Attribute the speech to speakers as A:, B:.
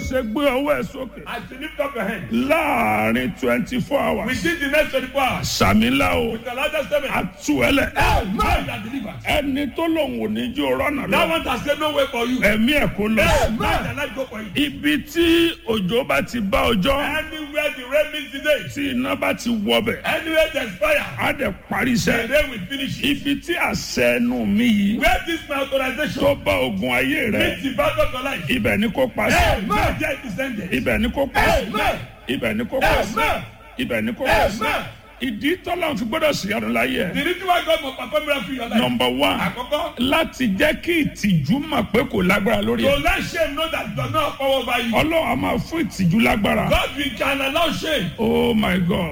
A: ṣe gbé ọwọ́ ẹ̀ sókè
B: As you lift up your hand,
A: láàrin twenty four hours
B: within the next 24 hours,
A: sàmìlà o
B: with the largest seven,
A: àtúwẹ̀lẹ̀
B: man that delivered.
A: ẹni tó lòun ò ní jó rọ́nà
B: That
A: lọ
B: one has said no way for you.
A: ẹ̀mí ẹ̀ kó lọ.
B: Man that life go for you.
A: ibi tí òjò bá ti bá ọjọ́
B: Anywhere the rain meets today,
A: tí iná bá ti wọbẹ̀
B: anywhere there's fire,
A: á dẹ̀ parí
B: the
A: iṣẹ́.
B: rain will finish it.
A: ibi tí àṣẹ ẹnu mi yìí
B: Where this my authorization
A: tó bá ogun ayé rẹ
B: meets the battle of your life.
A: ibẹ̀ ni kò pa sí.
B: Amen. There it is ended.
A: ibẹ̀ ni kò pa sí.
B: Amen.
A: ibẹ̀ ni kò pa sí.
B: Amen.
A: ibẹ̀ ni kò pa sí.
B: Amen.
A: ìdí tọ́lá fi gbọ́dọ̀ sí ọdún láyé ẹ̀.
B: The reason why God must perform miracle in your life.
A: nọmba one
B: Àkọ́kọ́,
A: láti jẹ́ kí ìtìjú mọ̀ pé kò lágbára lórí
B: to
A: ẹ̀.
B: let shame know that it does not have power over you.
A: ọlọ́run a máa fún ìtìjú lágbára.
B: God will can allow shame
A: oh my god